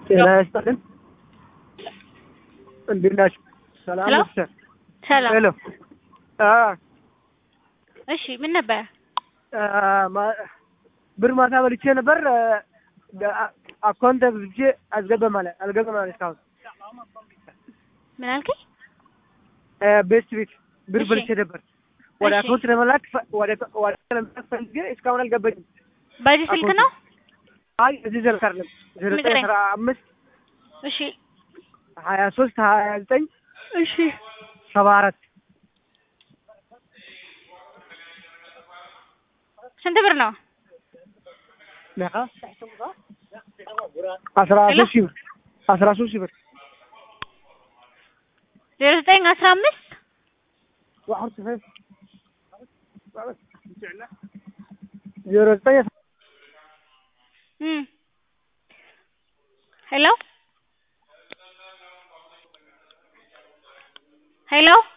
ጤና ይስጥልን። እንዴት ናችሁ? ሰላም ሄሎ? ነው ሲስተር? ሰላም። ሄሎ አ እሺ ምን ነበር? አ ማ- ብር ማታ በልቼ ነበር አ፣ አ- አካውንት ብቼ አስገባ ማለት አልገባ ማለት እስካሁን ምን አልከኝ? አ፣ ቤት ቤት ብር እሺ። በልቼ ነበር ወደ እሺ። አካውንት ለመላክ ፈ- ወደ ወደ ለመላክ ፈልጌ እስካሁን አልገባኝም። በዚህ ስልክ ነው? አይ እዚህ ዘልክ አይደለም ዘጠኝ ንገረኝ። አስራ አምስት እሺ ሀያ ሶስት ሀያ ዘጠኝ እሺ ሰባ አራት ስንት ብር ነው? አስራ ሄሎ? ሶስት ሺህ ብር አስራ ሶስት ሺህ ብር ዜሮ ዘጠኝ አስራ አምስት ዜሮ ዘጠኝ እም ሄሎ ሄሎ